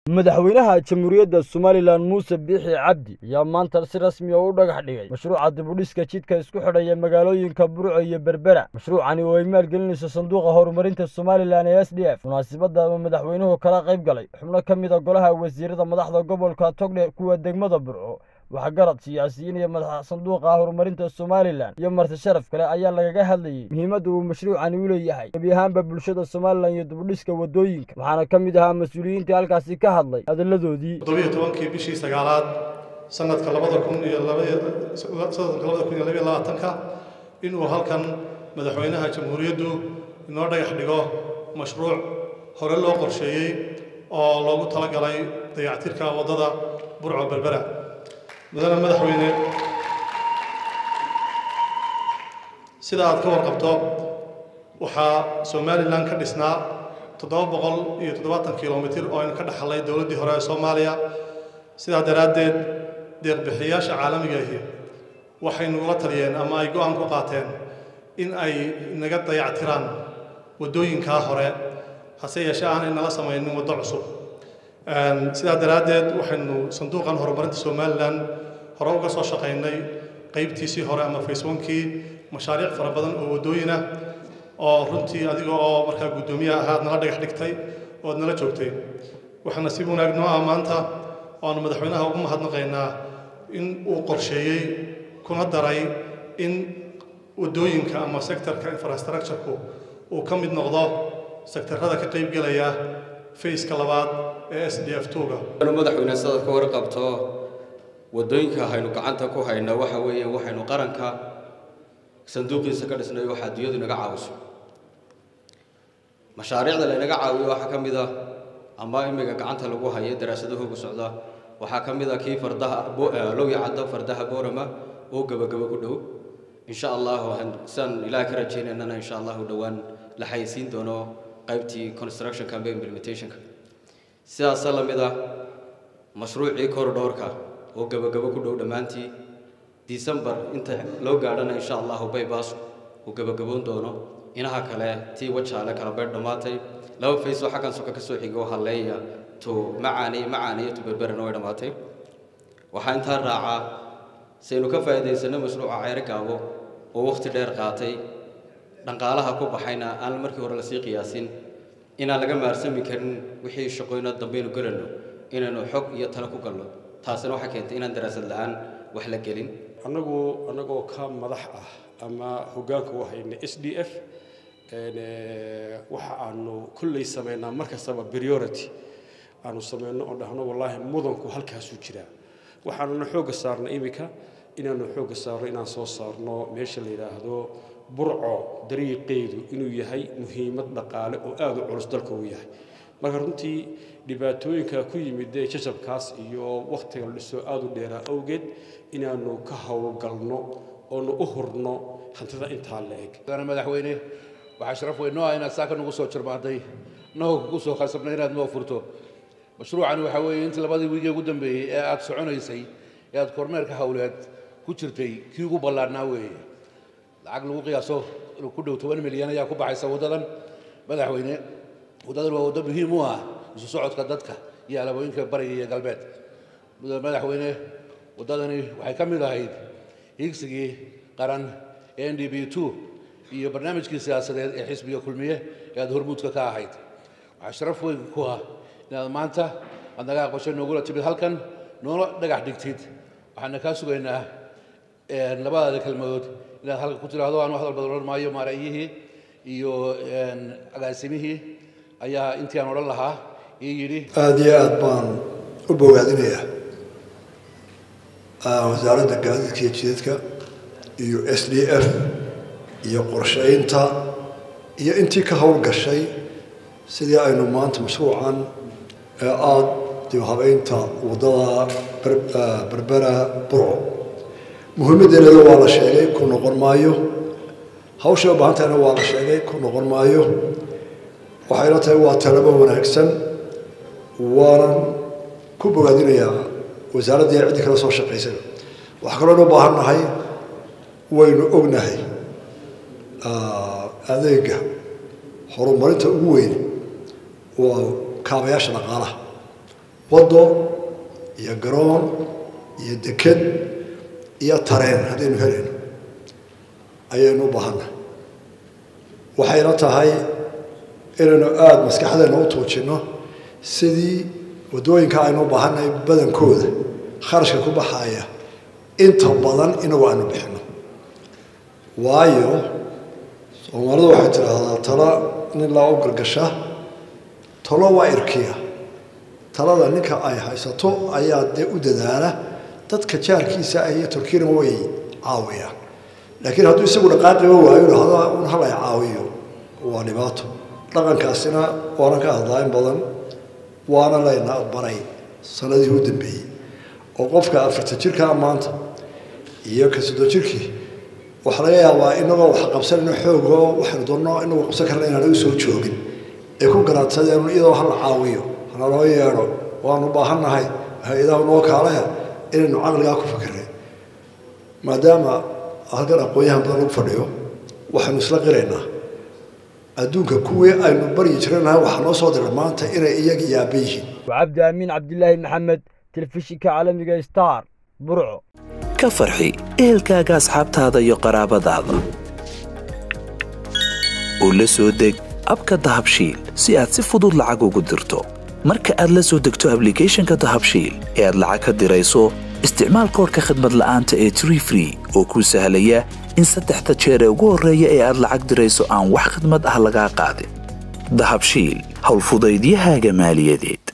madaxweynaha jamhuuriyadda somalilan muuse biixi cabdi ayaa maanta si rasmi ah u dhagax dhigay mashruuca dibudhiska jidka isku xidhaya magaalooyinka burco iyo berbera mashruucani oo ay maalgelinayso sanduuqa horumarinta somalilan ee s d f munaasabadda uu madaxweynuhu kala qayb galay xubno ka mid a golaha wasiirada madaxda gobolka togdhe kuwa degmada burco waxgarad siyaasiyiin iyo madaxa sanduuqa horumarinta somalilan iyo marti sharaf kale ayaa lagaga hadlayey muhiimadda uu mashruucani u leeyahay gebi ahaanba bulshada somalilan iyo dibudhiska waddooyinka waxaana ka mid ahaa mas-uuliyiintii halkaasi ka hadlay hadalladoodii toddobiyo tobankii bishii sagaalaad sanadka labada kun iyo sanadka labada kun iyo labaiyo labaatanka inuu halkan madaxweynaha jamhuuriyaddu inoo dhagax dhigo mashruuc hore loo qorsheeyey oo loogu talagalay dayactirka waddada burco berbera mudane madaxweyne sida aad ka warqabto waxaa somalilan ka dhisnaa toddoba boqol iyo toddobaatan kilomitir oo aynu ka dhaxalnay dowladdii hore ee soomaaliya sidaa daraaddeed deeqbixiyayaasha caalamiga ahi waxay nagula taliyeen ama ay go-aan ku qaateen in ay naga dayactiraan waddooyinkaa hore hase yeeshee aanay nala samaynin waddo cusub sidaa daraaddeed waxaynu sanduuqan horumarinta somalilan hore uga soo shaqaynay qaybtiisii hore ama faceonkii mashaariic fara badan oo waddooyin ah oo runtii adiga oo markaa guddoomiyaha ahaad nala dhagax dhigtay oo ad nala joogtay waxaana si wanaag noo ah maanta oanu madaxweynaha ugu mahadnaqaynaa in uu qorsheeyey kuna daray in waddooyinka ama sektorka infrastructure-ku uu ka mid noqdo sektarada ka qaybgelaya fayska labaad ee s d f tuga madaxweyne sidaad ka warqabto waddooyinka haynu gacanta ku hayna waxa weeye waxaynu qaranka sanduuqiisa ka dhisnay waxa adduunyadu inaga caawiso mashaariicda laynaga caawiyo waxaa ka mid ah ama imiga gacanta lagu hayo daraasadahooga socda waxaa ka mid ah kii fardaha lowya caddo fardaha boorama oo gebagabo ku dhow insha allahu sidaan ilaah ka rajaynaynana insha allahu dhowaan la xayisiin doono qaybtii construction cambe implementationka sidaasa la mid ah mashruucii corridorka oo gebagabo ku dhow dhammaantii december inta loo gaadhana insha allahu baybaas uu gebagaboon doono inaha kale tii wajaale kala beydh dhammaatay laba fays oo xaggan soka ka soo xigo halleeya to macaaniy macaaniyo to berberana way dhammaatay waxaa intaa raacaa saynu ka faa'iidaysanno mashruuca ceyro gaabo oo wakhti dheer qaatay dhaqaalaha ku baxayna aan markii hore lasii qiyaasin inaan laga maarsami karin wixii shaqooyna dambaynu gelanno inaynu xog iyo talo ku galno taasina waxay keentay inaan daraasad la-aan wax la gelin annagu annagoo ka madax ah ama hoggaanka u hayna s d f waxa aanu kolley samaynaa mar kastaba priority aanu samayno oo dhahno wallaahi mudanku halkaasuu jiraa waxaanuna xoogga saarna iminka inaanu xoogga saarno inaan soo saarno meesha la yidhaahdo burco dariiqeedu inuu yahay muhiimad dhaqaale oo aada u culus dalka uu yahay marka runtii dhibaatooyinka ku yimid ee jajabkaas iyo wakhtiga la dhiso aada u dheeraa awgeed inaanu ka howlgalno oonu u hurno hantida intaa la eg madaxweyne waxaa sharaf weyn noo ah inaad saa ka nagu soo jirmaantay noo kugu soo khasabnay inaad noo furto mashruucani waxaa weeye intii labadii wiigee ugu dambeeyey ee aada soconaysay ee aada kormeerka hawleed ku jirtay kii ugu ballaarnaa weeye lacag lagu qiyaaso inuu ku dhow toban milyan ayaa ku baxaysa waddadan madaxweyne waddadan waa waddo muhiim u ah isu socodka dadka iyo alabooyinka bariga iyo galbeed madaxweyne waddadani waxay ka mid ahayd hiigsigii qaran ee n d b two iyo barnaamijkii siyaasadeed ee xisbiga kulmiye ee aada hormuudka ka ahayd waxaa sharaf weyn ku ah inaad maanta aad naga aqbasho noogula timid halkan noola dhagax dhigtid waxaana kaa sugaynaa labadaada kelmadood inaad halka ku tiraahdo aanu hadal badan odhan maayo maareeyihii iyo agaasimihii ayaa intii aan odhan lahaa ii yidhi aada iyo aad baan u bogaadinayaa wasaaradda gaadiidka iyo jidadka iyo s d f iyo qorshaynta iyo intii ka howlgashay sidii aynu maanta mashruucan ee aada dib habeynta waddada berbera burco muhiimaddeeneeda waa la sheegay ku noqon maayo hawshay u baahantahayna waa la sheegay ku noqon maayo waxayna tahay waa talabo wanaagsan waanan ku bogaadinayaa wasaaraddii ciddii kala soo shaqaysay waxaa kaloo u baahan nahay waynu ognahay adeega horumarinta ugu weyn waa kaabayaasha dhaqaalaha waddo iyo garoon iyo deked iyo tareen haddaynu helayno ayaynu u baahannahay waxayna tahay inaynu aada maskaxdeena u tuujinno sidii waddooyinka aynu u baahannahay badankooda kharashka ku baxaaya inta badan inagu aanu bixino waayo soomaalidu waxay tidhaahdaa tala nin laa u gargasha talo waa irkiya talada ninka ay haysato ayaa dee u dadaala dadka jaarkiisa ah iyo turkiyana way caawiyaan laakiin hadduu isagu dhaqaaqiba waayo dhahda un halay caawiyo waa dhibaato dhaqankaasina waanan ka hadlaa in badan waana layna baray sanadihii u dambeeyey oo qofka afartan jirkaa maanta iyo ka soddon jirkii waxaa laga yaabaa inagoo wax qabsanayno xoogo waxaynu doonno inagoo qabsan karna inaana u soo joogin ay ku garaadsadeen iyadoo hala caawiyo hana loo yeedho waanu baahannahay hay-adaha noo kaalaya inaynu caqligaa ku fikirnay maadaama halkan aqoon-yahan badan lagu fadhiyo waxaynu isla qiraynaa adduunka kuwii aynu baryi jiranahay waxaa noo soo diray maanta inay iyaga yaaba yihiin وعبد أمين عبد الله محمد تلفزيونka caalamiga star burco ka farxi ehelkaaga asxaabtaada iyo qaraabadaada u la soo deg abka dahabshiil si aad si fudud lacag ugu dirto marka aad la soo degto ablicathonka dahabshiil ee aad lacag ka dirayso isticmaal koodhka khadmad la'aanta ee tree free oo kuu sahlaya in saddexda jeer ee ugu horreeya ee aad lacag dirayso aan wax khidmad ah lagaa qaadin dahabshiil howlfudaydiyahaaga maaliyadeed